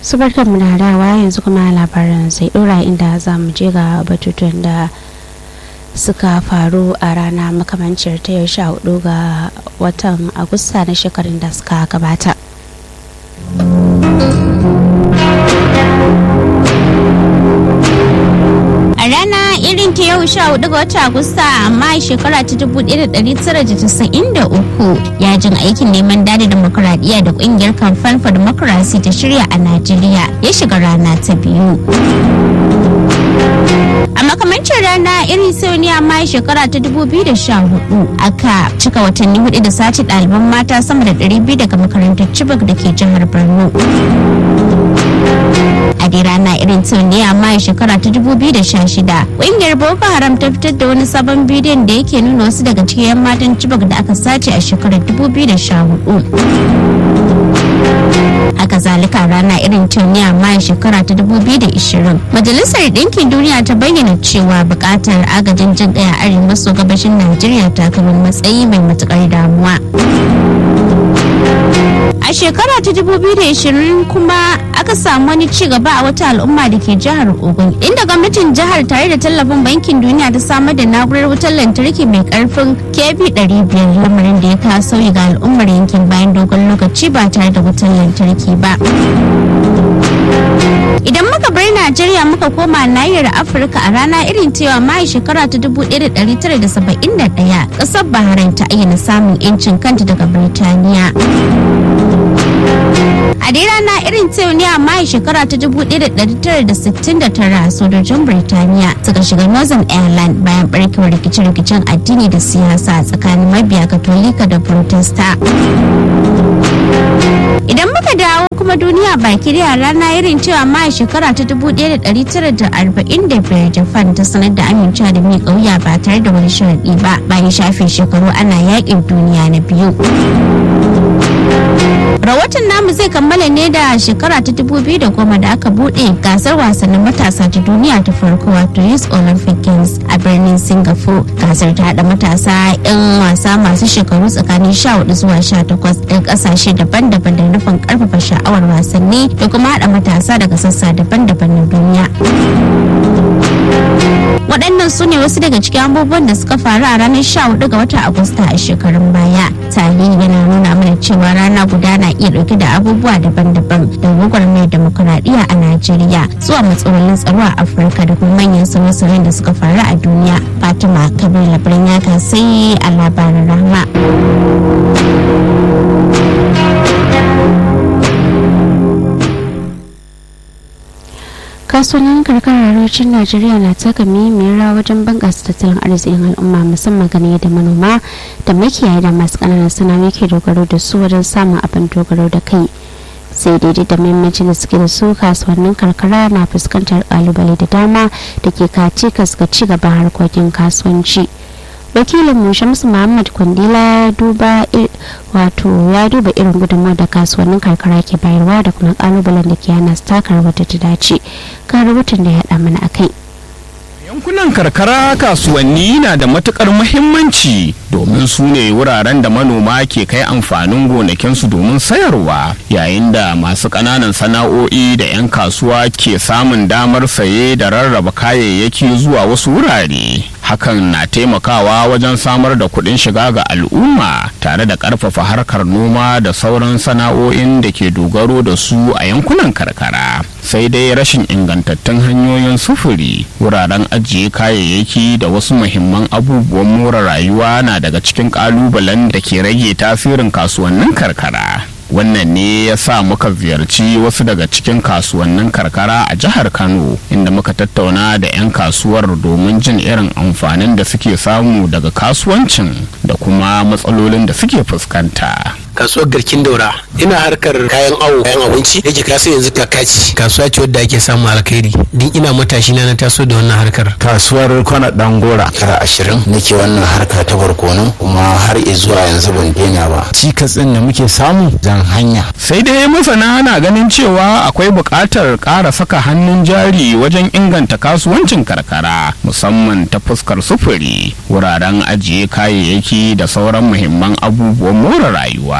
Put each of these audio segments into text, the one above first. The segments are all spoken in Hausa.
su barkan mu da dawa yanzu kuma labaran sai dora inda za mu je ga batutuwan da suka faru a rana makamancin ta yau sha hudu ga watan agusta na shekarun da suka gabata a rana irin ta yau sha hudu ga watan agusta amma shekara ta dubu ɗaya da ɗari tara da casa'in da uku yajin aikin neman dada demokuraɗiyya da ƙungiyar kamfan for democracy ta shirya a najeriya ya shiga rana ta biyu a makamancin rana irin sau ne amma shekara ta 2014 aka cika watanni hudu da sace ɗaliban mata sama da 200 daga makarantar chibok da ke jihar borno a dai rana irin sau ne amma shekara ta 2016 ƙungiyar boko haram ta fitar da wani sabon bidiyon da yake nuna wasu daga cikin 'yan matan chibok da aka sace a shekarar 2014 haka zalika rana irin tuniya mayan shekara ta 2020 majalisar ɗinkin duniya ta bayyana cewa buƙatar agajin jin ɗaya arewa maso gabashin najeriya ta kai matsayi mai matuƙar damuwa a shekara ta 2020 kuma aka samu wani ci gaba a wata al'umma da ke jihar ogun inda gwamnatin jihar tare da tallafin bankin duniya ta samar da na'urar wutar lantarki mai karfin kb 500 lamarin da ya kawo sauyi ga al'ummar yankin bayan dogon lokaci ba tare da wutar lantarki ba idan muka bar najeriya muka koma nahiyar afirka a rana irin cewa mai shekara ta 1971 kasar bahrain ta ayyana samun 'yancin kanta daga birtaniya a dai rana irin ta ne a mai shekara ta 1969 sojojin birtaniya suka shiga northern ireland bayan barkewar rikice-rikicen addini da siyasa tsakanin mabiya katolika da protesta idan muka dawo kuma duniya baki da rana irin cewa mai shekara ta 1945 japan ta sanar da amincewa da miƙa wuya ba tare da wani sharaɗi ba bayan shafe shekaru ana yakin duniya na biyu rahoton namu zai kammala ne da shekara ta 2010 da aka bude gasar wasannin matasa ta duniya ta farko wato youth olympic games a birnin singapore gasar ta hada matasa 'yan wasa masu shekaru tsakanin 14 zuwa 18 daga kasashe daban-daban da nufin karfafa sha'awar wasanni da kuma hada matasa daga sassa daban-daban na duniya waɗannan su ne wasu daga cikin abubuwan da suka faru a ranar 14 ga watan agusta a shekarun baya tarihi yana nuna mana cewa rana guda na iya ɗauke da abubuwa daban-daban da gwagwarmayar demokuraɗiyya a najeriya zuwa matsalolin tsaro a afirka da kuma manyan sauye-sauyen da suka faru a duniya fatima kabir labarin ya sai a labarin rahma kasuwannin karkarar arewacin najeriya na taka muhimmiyar rawa wajen bunƙasa tattalin arzikin al'umma musamman gane da manoma da makiyaya da masu ƙananan sana'o'i ke dogaro da su wajen samun abin dogaro da kai sai daidai da muhimmancin da suke da su kasuwannin karkara na fuskantar kalubale da dama da ke kace ga ci gaban harkokin kasuwanci wakilin mu shamsu muhammad kwandila ya duba wato ya duba irin gudunmawar da kasuwannin karkara ke bayarwa da kuma kalubalen da ke hana su taka wata ta dace ga rubutun da ya haɗa mana akai yankunan karkara kasuwanni na da matukar muhimmanci domin su ne wuraren da manoma ke kai amfanin gonakinsu domin sayarwa yayin da masu ƙananan sana'o'i da 'yan kasuwa ke samun damar saye da rarraba kayayyaki zuwa wasu wurare hakan na taimakawa wajen samar da kuɗin shiga ga al'umma tare da ƙarfafa harkar noma da sauran sana'o'in da ke dogaro da su a yankunan karkara sai dai rashin ingantattun hanyoyin sufuri wuraren ajiye kayayyaki da wasu muhimman abubuwan more rayuwa na daga cikin ƙalubalen da ke rage tasirin kasuwannin karkara wannan ne ya sa muka ziyarci wasu daga cikin kasuwannin karkara a jihar kano inda muka tattauna da 'yan kasuwar domin jin irin amfanin da suke samu daga kasuwancin da kuma matsalolin da suke fuskanta kasuwar garkin daura ina harkar kayan awo kayan abinci yake kaso yanzu kakaci kasuwa ce wadda ake samu alkhairi din ina matashi na na taso da wannan harkar kasuwar kwana dangora kara ashirin nake wannan harka ta barkono kuma har zuwa yanzu ban daina ba cikas din da muke samu zan hanya sai dai masana na ganin cewa akwai buƙatar ƙara saka hannun jari wajen inganta kasuwancin karkara musamman ta fuskar sufuri wuraren ajiye kayayyaki da sauran muhimman abubuwan more rayuwa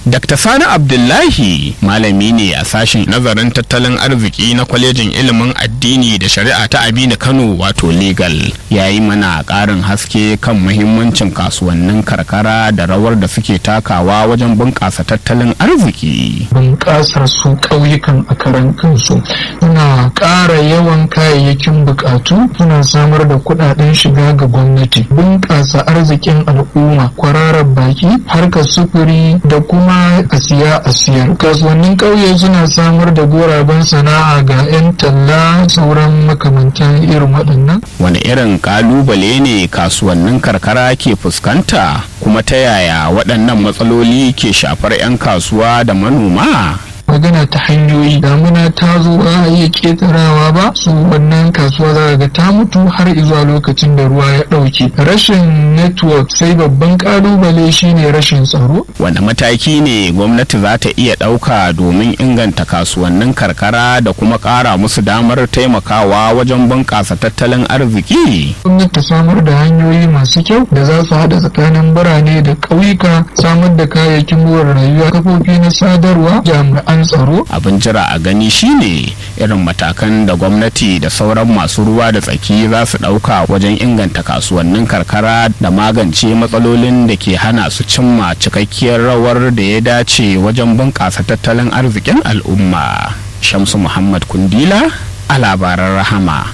Dr. Sani Abdullahi malami ne a sashen nazarin tattalin arziki na kwalejin ilimin addini da shari'a ta Abina Kano wato legal ya yi mana ƙarin haske kan muhimmancin kasuwannin karkara da rawar da suke takawa wajen bunƙasa tattalin arziki. bunƙasar su ƙauyukan a karan kansu suna ƙara yawan kayayyakin buƙatu suna samar da kuɗaɗen shiga ga gwamnati bunƙasa arzikin al'umma kwararar baki harkar sufuri da kuma a siya a siyar kasuwannin ƙauye suna samar da guraben sana'a ga 'yan talla sauran makamantan irin waɗannan Wani irin ƙalubale ne kasuwannin karkara ke fuskanta kuma ta yaya waɗannan matsaloli ke shafar 'yan kasuwa da manoma? magana ta hanyoyi damuna ta zo ba a iya ketarawa ba su wannan kasuwa za ga ta mutu har zuwa lokacin da ruwa ya ɗauke rashin network sai babban kalubale shine rashin tsaro Wanda mataki ne gwamnati za ta iya ɗauka domin inganta kasuwannin karkara da kuma ƙara musu damar taimakawa wajen bunƙasa tattalin arziki? gwamnati ta samar da hanyoyi masu kyau da za su haɗa tsakanin birane da ƙauyuka samar da kayayyakin more rayuwa kafofi na sadarwa jami'an tsaro Abin jira a gani shine irin matakan da gwamnati da sauran masu ruwa da tsaki za su ɗauka wajen inganta kasuwannin karkara da magance matsalolin da ke hana su cimma cikakkiyar rawar da ya dace wajen bunƙasa tattalin arzikin al'umma. Shamsu Muhammad Kundila a labaran rahama.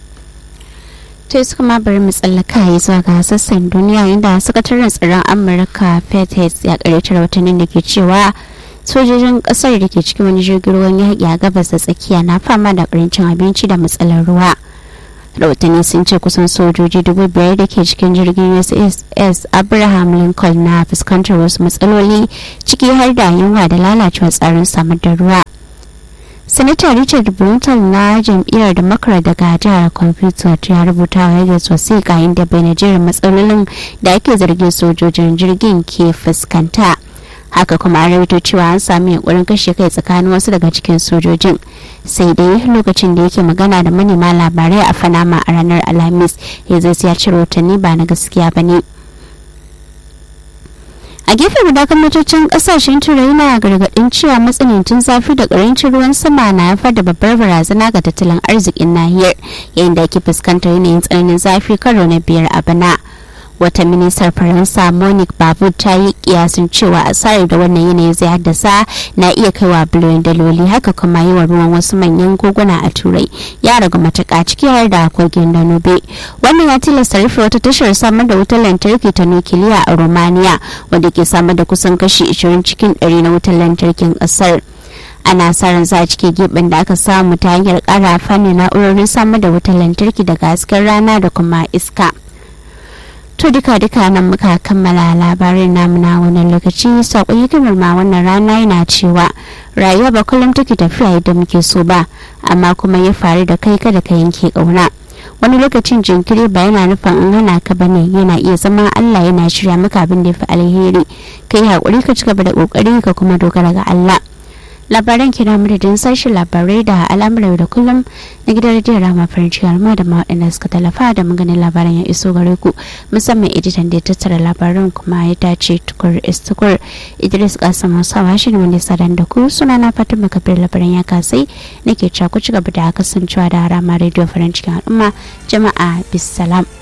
to suka ma bari mu tsallaka ya zuwa ga sassan duniya inda sakataren tsaron amurka pete ya karyatar watannin da ke cewa sojojin kasar da ke cikin wani jirgin ruwan yaƙi a gabas da tsakiya na fama da karancin abinci da matsalar ruwa rahotanni sun ce kusan sojoji dubu biyar da ke cikin jirgin uss abraham lincoln na fuskantar wasu matsaloli ciki har da yunwa da lalacewar tsarin samar da ruwa sanata richard brunton na jam'iyyar democrat daga jihar computer ya rubuta wa yadda sosai kayan da bai jerin matsalolin da ake zargin sojojin jirgin ke fuskanta haka kuma an rawaito cewa an sami yankurin kashe kai tsakanin wasu daga cikin sojojin sai dai lokacin da yake magana da manema labarai a fanama a ranar alhamis ya zai ya ci rahotanni ba na gaskiya ba ne a gefe guda gwamnatocin kasashen turai na gargadin cewa matsanancin zafi da karancin ruwan sama na haifar da babbar barazana ga tattalin arzikin nahiyar yayin da ake fuskantar yanayin tsananin zafi karo na biyar a bana wata ministar faransa monique babu ta yi kiyasin cewa asarar da wannan yanayi zai haddasa na iya kaiwa biliyoyin daloli haka kuma yi wa ruwan wasu manyan koguna a turai ya ragu matuƙa ciki har da kogin danube wannan ya tilasta rufe wata tashar samar da wutar lantarki ta nukiliya a romania wanda ke samar da kusan kashi 20 cikin 100 na wutar lantarkin ƙasar ana sa ran za a cike gibin da aka samu ta hanyar ƙara fannin na'urorin samar da wutar lantarki daga hasken rana da kuma iska. to duka duka nan muka kammala labarin namu na wannan lokaci sakon hikimar ma wannan rana yana cewa rayuwa ba kullum take tafiya yadda muke so ba amma kuma ya faru da kai kada ka yanke kauna wani lokacin jinkiri ba yana nufin in hana ka bane yana iya zama Allah yana shirya maka abin da ya fi alheri kai hakuri ka cigaba da kokari ka kuma dogara ga Allah labaran kira madadin sashen labarai da al'amuran da kullum na gidan rediyon rama farin ciki alma da waɗanda suka talafa da maganin labaran ya iso gare ku musamman editan da ya tattara labaran kuma ya dace tukur istukur idris kasim hausawa shi ne wanda sadan da ku suna na fatan makabir labaran ya kasai nake cewa ku ci gaba da kasancewa da rama rediyo farin cikin al'umma jama'a bisalam.